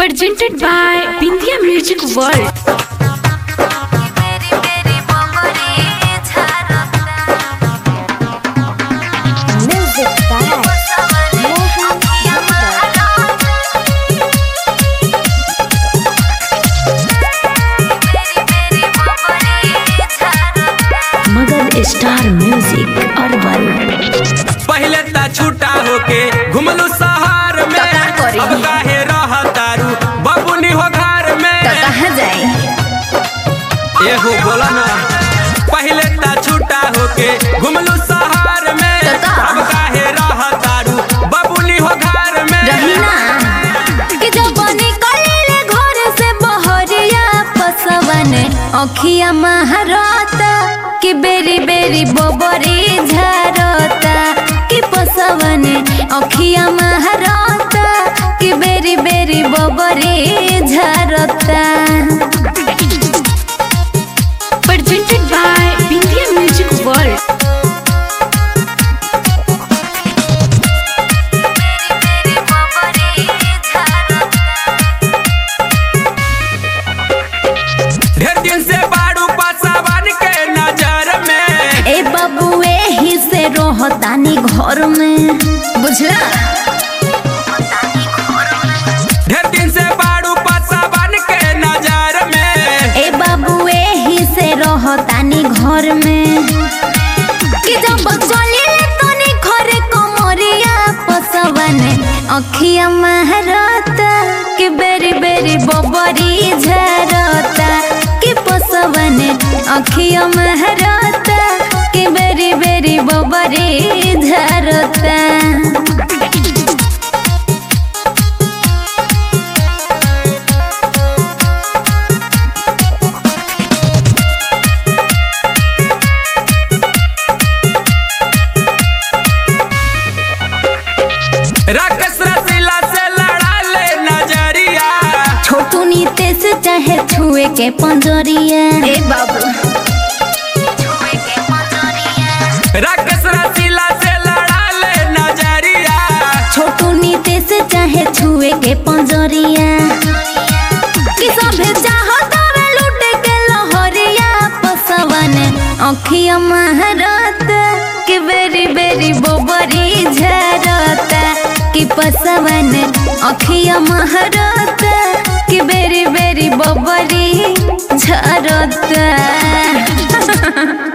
Presented by Bindia Music World. Music by Mohan Yadav. Magadh star music urban पहले ता छूटा होके घुमलू शहर में तो का करी? अब काहे रहतारू बबुनी हो घर में तो कहाँ जाए एहो बोला ना पहले ता छूटा होके घुमलू शहर में तो का? अब काहे रहतारू बबुनी हो घर में रही ना कि जब निकले घर से बहरिया पसवन अखिया महारता कि बेरी बेरी बोबरी झरता कि पसवन अखिया महारता कि बेरी बेरी बोबरी झरता Presented by Bindia Music World. ढेर दिन से बाड़ू पासावन के नजर में ए बाबू एही से रोहतानी घर में बुझला ढेर दिन से बाड़ू पासावन के नजर में ए बाबू एही से रहतानी घर में कि जब चले तनी घरे कमरिया पसवन अखिया महरता कि बेरी बेरी बबरी झरता कि पसवन अखिया महरता कि बेरी बेरी बबरी झरता राकेश रसीला से लड़ा ले नजरिया छोटू नीते से चाहे छुए के पंजरिया ए बाबू राकेश रसीला से लड़ा ले नजरिया छोटू नीते से चाहे छुए के पंजरिया कि सभे चाहत हवे लूटे के लहरिया पसवन अखिया महरत कि बेरी बेरी बोबरी झरत कि पसवन अखिया महरत कि बेरी बेरी बोबरी झरत